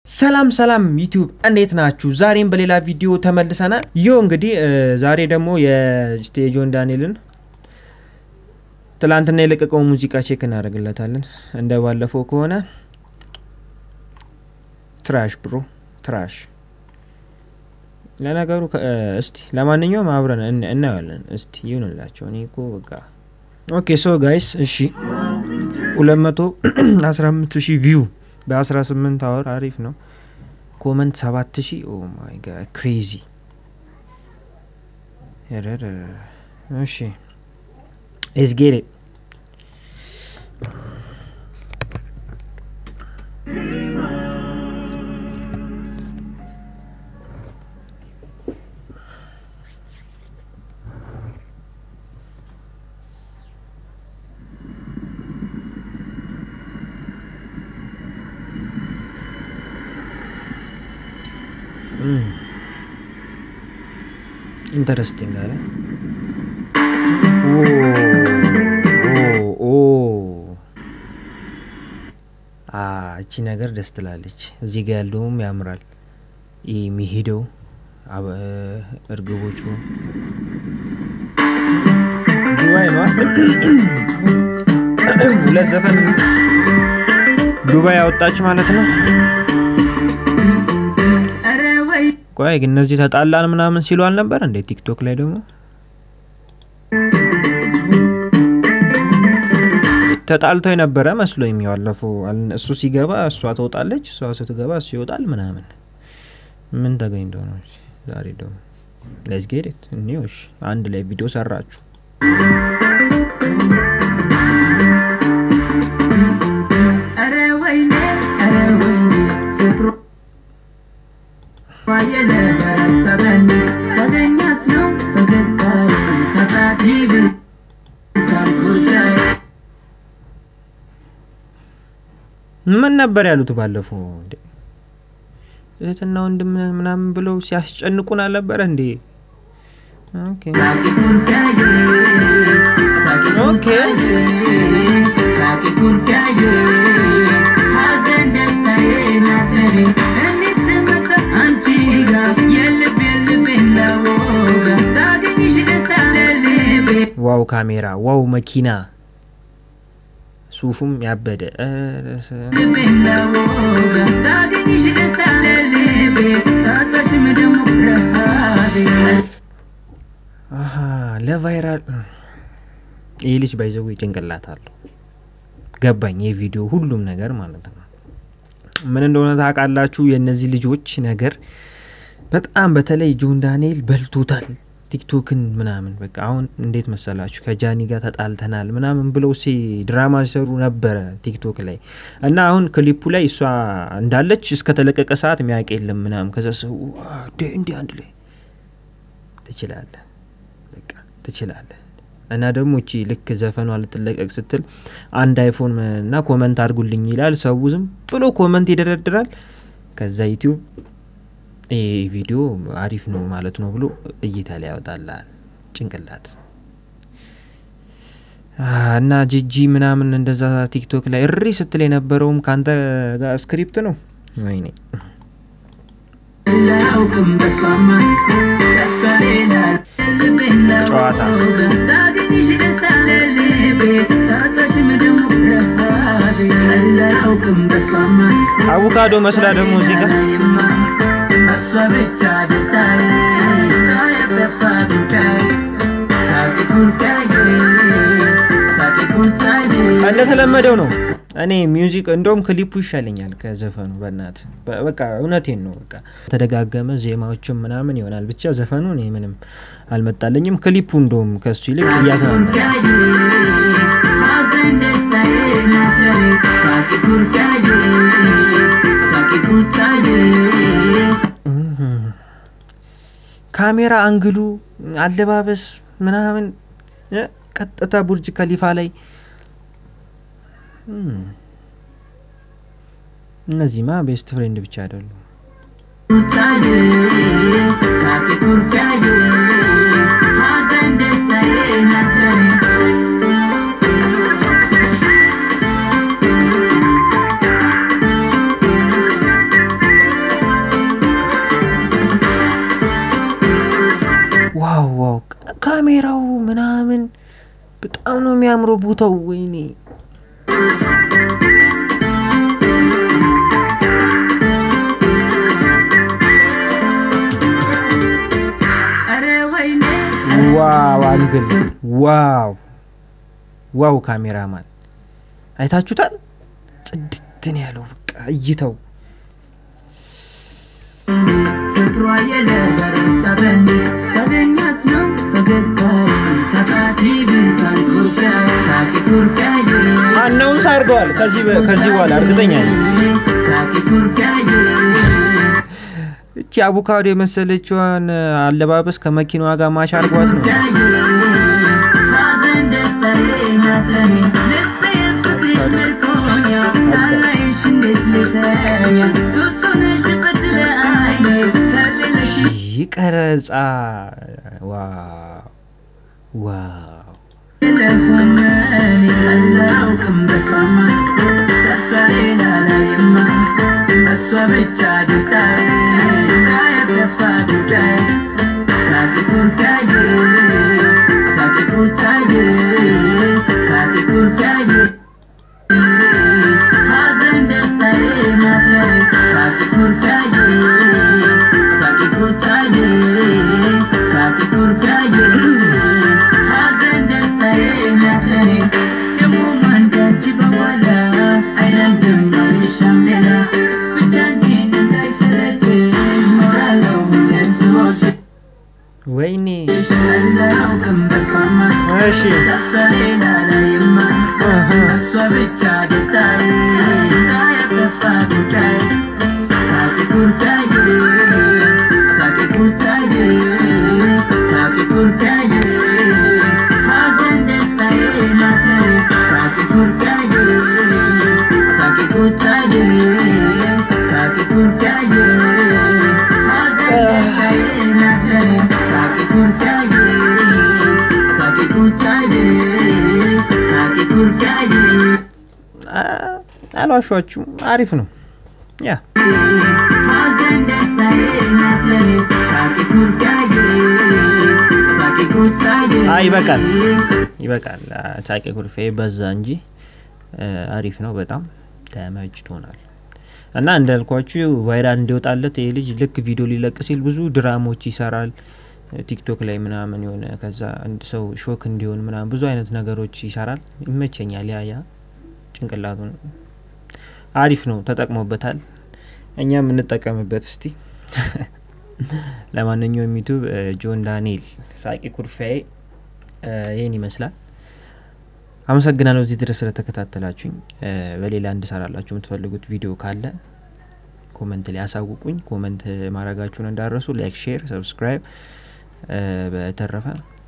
ሰላም ሰላም ዩቲዩብ እንዴት ናችሁ? ዛሬም በሌላ ቪዲዮ ተመልሰናል። ዮ እንግዲህ ዛሬ ደግሞ የስቴጆን ዳንኤልን ትላንትና የለቀቀው ሙዚቃ ቼክ እናደርግለታለን። እንደ ባለፈው ከሆነ ትራሽ ብሮ ትራሽ። ለነገሩ እስቲ ለማንኛውም አብረን እናየዋለን። እስቲ ይሁንላቸው። እኔ እኮ በቃ ኦኬ ሶ ጋይስ እሺ፣ ሁለት መቶ አስራ አምስት ሺህ ቪው በ18 አወር አሪፍ ነው። ኮመንት 7000 ኦ ማይ ጋድ ክሬዚ። እሺ ሌትስ ጌት ኢት ኢንተረስቲንግ አለ። እቺ ነገር ደስ ትላለች። እዚህ ጋ ያለውም ያምራል። ይህ የሚሄደው እርግቦቹ ዱባይ ነው። ሁለት ዘፈን ዱባይ ያወጣች ማለት ነው። ቆይ ግን እነዚህ ተጣላን ምናምን ሲሉ አልነበር እንዴ? ቲክቶክ ላይ ደግሞ ተጣልተው የነበረ መስሎ የሚዋለፈው እሱ ሲገባ እሷ ትወጣለች፣ እሷ ስትገባ እሱ ይወጣል ምናምን። ምን ተገኝቶ ነው ዛሬ ደግሞ? ለዝጌዴት እኒዎች አንድ ላይ ቪዲዮ ሰራችሁ። ምን ነበር ያሉት ባለፈው? እህትና ወንድም ምናምን ብለው ሲያስጨንቁን አልነበረ እንዴ? ኦኬ ዋው ካሜራ፣ ዋው መኪና፣ ሱፉም ያበደ ለቫይራል ይህ ልጅ ባይዘው ጭንቅላት አለው። ገባኝ። የቪዲዮ ሁሉም ነገር ማለት ነው። ምን እንደሆነ ታውቃላችሁ? የእነዚህ ልጆች ነገር በጣም በተለይ ጆን ዳንኤል በልቶታል። ቲክቶክን ምናምን በቃ አሁን እንዴት መሰላችሁ ከጃኒ ጋር ተጣልተናል ምናምን ብለው ሴ ድራማ ሲሰሩ ነበረ ቲክቶክ ላይ እና አሁን ክሊፑ ላይ እሷ እንዳለች እስከተለቀቀ ሰዓት ሚያውቅ የለም ምናምን ከዛ ሰው እንዲ አንድ ላይ ትችላለህ በቃ ትችላለህ እና ደግሞ እቺ ልክ ዘፈኗ ልትለቀቅ ስትል አንድ አይፎን እና ኮመንት አድርጉልኝ ይላል ሰው ዝም ብሎ ኮመንት ይደረድራል ከዛ ዩቲዩብ ይህ ቪዲዮ አሪፍ ነው ማለት ነው ብሎ እይታ ላይ ያወጣላል። ጭንቅላት እና ጂጂ ምናምን እንደዛ ቲክቶክ ላይ እሪ ስትል የነበረውም ከአንተ ጋር ስክሪፕት ነው። ወይኔ ጨዋታ አቮካዶ መስላ ደግሞ እዚህ ጋር እሷ ብቻ ደስታዬ ሳያጠፋ ጉዳይ ሳቂ ጉዳዬ ሳቂ ጉዳዬ እንደተለመደው ነው። እኔ ሚውዚክ እንደውም ክሊፑ ይሻለኛል ከዘፈኑ። በእናት በቃ እውነቴን ነው። በቃ ተደጋገመ ዜማዎችም ምናምን ይሆናል ብቻ ዘፈኑ እኔ ምንም አልመጣለኝም። ክሊፑ እንደውም ከሱ ይልቅ እያሰማ ካሜራ አንግሉ፣ አለባበስ ምናምን ቀጥታ ቡርጅ ከሊፋ ላይ እነዚህማ ቤስት ፍሬንድ ብቻ አይደሉም። ካሜራው ምናምን በጣም ነው የሚያምረው ቦታው። ወይኔ ዋው አንግል ዋው ዋው ካሜራማን አይታችሁታል። ጽድትን ያለው በቃ እይተው ፍቅሯ የለበረታ በኔ ሳገኛት ነው ፈገግታ ሳቃት ይብሳል ኩርፊያ ሳቂ ኩርፊያዬ አናውንስ አድርገዋል። ከዚህ በ- ከዚህ በኋላ እርግጠኛ ነኝ ሳቂ ኩርፊያዬ እቺ አቮካዶ የመሰለችዋን አለባበስ ከመኪናዋ ጋር ማሽ አድርጓት ነው። ሐዘን ደስታዬ ናት ለኔ ልቤ ፍቅርሽ ምርኮኛ ሳላይሽ እንዴት ልተኛ ሱስ ሆነሽበት ለዓይኔ ከሌለሽ ይህ ቀረጻ ዋው ዋው ለሆነኔ አላውቅም በሷማ ከሷ ሌላ ላይማ በሷ ብቻ ደስታዬ ሳያጠፋ ጉዳይ ሳቂ ኩርፊያዬ ሳቂ ኩርፊያዬ ሳቂ ኩርፊያዬ ሐዘን ደስታዬ ናት ለኔ ሳቂ ኩርፊያዬ ሳቂ ኩርፊያዬ ሳቂ ኩርፊያዬ ሐዘን ደስታዬ ናት ለኔ ደግሞ ማን ካንቺ በኋላ አይለምድም አልሻም ሌላ ብቻ አንቺን እንዳይሰለችሽ ኖራለሁ ሁሌም ስወድሽ ወይኔ አላውቅም በሷማ እሺ ከሷ ሌላ ላይማ እሷ ብቻ ደስታዬ ሳያጠፋ ጉዳይ ሳቂ ጉዳዬ ሳቂ ጉዳዬ ሳቂ ጉዳዬ ሐዘን ደስታዬ ናት ለኔ ሳቂ ጉዳዬ ሳቂ ጉዳዬ ሳቂ ጉዳዬ ሐዘን ደስታዬ ናት ለኔ ሳቂ ጉዳዬ ሳቂ ጉዳዬ ሳቂ ጉዳዬ አ- አልዋሿችሁም። አሪፍ ነው። ያ ሐዘን ደስታዬ ናት ለኔ ሳቂ ጉዳዬ ሳቂ ጉዳዬ አይ ይበቃል፣ ይበቃል። ታቄ ኩርፌ በዛ እንጂ እ፣ አሪፍ ነው። በጣም ተመችቶናል። እና እንዳልኳችሁ ቫይራል እንዲወጣለት ይህ ልጅ ልክ ቪዲዮ ሊለቅ ሲል ብዙ ድራሞች ይሰራል ቲክቶክ ላይ ምናምን የሆነ ከዛ አንድ ሰው ሾክ እንዲሆን ምናምን ብዙ አይነት ነገሮች ይሰራል። ይመቸኛል። ያ ያ ጭንቅላቱን አሪፍ ነው፣ ተጠቅሞበታል። እኛም እንጠቀምበት እስቲ። ለማንኛውም ዩቱብ ጆን ዳንኤል ሳቂ ኩርፊያዬ እ፣ ይህን ይመስላል። አመሰግናለሁ እዚህ ድረስ ስለተከታተላችሁኝ። እ፣ በሌላ እንድሰራላችሁ የምትፈልጉት ቪዲዮ ካለ ኮመንት ላይ ያሳውቁኝ። ኮመንት ማድረጋችሁን እንዳረሱ፣ ላይክ፣ ሼር፣ ሰብስክራይብ። በተረፈ